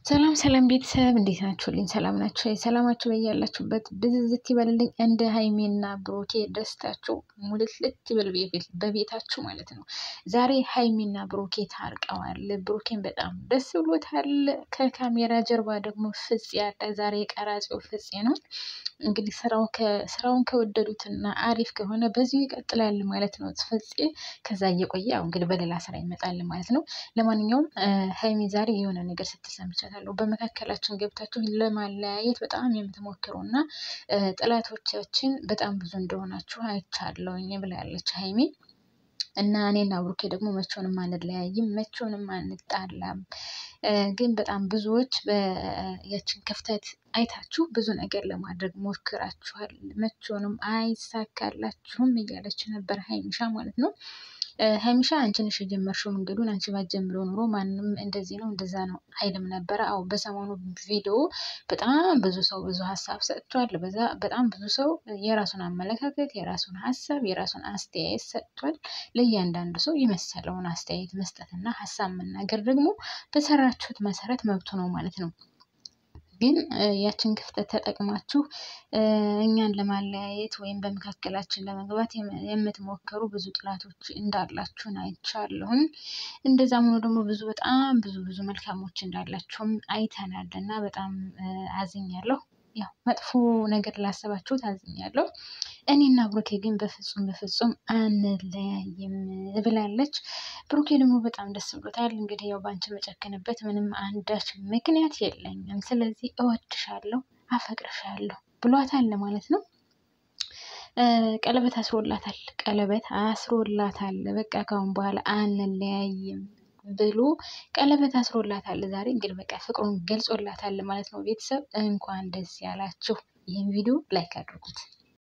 ሰላም ሰላም ቤተሰብ እንዴት ናችሁልኝ? ሰላም ናችሁ? ሰላማችሁ በያላችሁበት ብዝዝት ይበልልኝ። እንደ ሀይሜና ብሩኬ ደስታችሁ ሙልትልት ይበል በቤታችሁ ማለት ነው። ዛሬ ሀይሜና ብሩኬ ታርቀዋል። ብሩኬን በጣም ደስ ብሎታል። ከካሜራ ጀርባ ደግሞ ፍፄ ያለ ዛሬ ቀራጺው ፍፄ ነው። እንግዲህ ስራውን ከወደዱትና አሪፍ ከሆነ በዚሁ ይቀጥላል ማለት ነው። ፍፄ ከዛ እየቆየ ያው እንግዲህ በሌላ ስራ ይመጣል ማለት ነው። ለማንኛውም ሀይሜ ዛሬ የሆነ ነገር ስትሰምቻታለሁ። በመካከላችን ገብታችሁ ለማለያየት በጣም የምትሞክሩ እና ጠላቶቻችን በጣም ብዙ እንደሆናችሁ አይቻለሁኝ ብላለች ሀይሜ። እና እኔና ብሩኬ ደግሞ መቼውንም አንለያይም፣ መቼውንም አንጣላም። ግን በጣም ብዙዎች ያችን ክፍተት አይታችሁ ብዙ ነገር ለማድረግ ሞክራችኋል፣ መቼውንም አይሳካላችሁም እያለች ነበር ሀይሚሻ ማለት ነው። ሀይሚሻ አንቺ ነሽ የጀመርሽው መንገዱን፣ አንቺ ባትጀምሪው ኑሮ ማንም እንደዚህ ነው እንደዛ ነው አይልም ነበረ። አዎ በሰሞኑ ቪዲዮ በጣም ብዙ ሰው ብዙ ሀሳብ ሰጥቷል። በዛ በጣም ብዙ ሰው የራሱን አመለካከት፣ የራሱን ሀሳብ፣ የራሱን አስተያየት ሰጥቷል። ለእያንዳንዱ ሰው የመሰለውን አስተያየት መስጠትና ሀሳብ መናገር ደግሞ በሰራችሁት መሰረት መብቱ ነው ማለት ነው። ግን ያችን ክፍተት ተጠቅማችሁ እኛን ለማለያየት ወይም በመካከላችን ለመግባት የምትሞክሩ ብዙ ጥላቶች እንዳላችሁን አይቻለሁኝ። እንደዛም ሆኖ ደግሞ ብዙ በጣም ብዙ ብዙ መልካሞች እንዳላችሁም አይተናል እና በጣም አዝኛለሁ። ያው መጥፎ ነገር ላሰባችሁት አዝኛለሁ። እኔና ብሩኬ ግን በፍጹም በፍጹም አንለያይም ብላለች። ብሩኬ ደግሞ በጣም ደስ ብሎታል። እንግዲህ ያው ባንቺ መጨከንበት ምንም አንዳች ምክንያት የለኝም፣ ስለዚህ እወድሻለሁ፣ አፈቅርሻለሁ ብሏታል ማለት ነው። ቀለበት አስሮላታል፣ ቀለበት አስሮላታል። በቃ ካሁን በኋላ አንለያይም ብሎ ቀለበት አስሮላታል። ዛሬ እንግዲህ በቃ ፍቅሩን ገልጾላታል ማለት ነው። ቤተሰብ እንኳን ደስ ያላችሁ። ይህን ቪዲዮ ላይክ አድርጉት።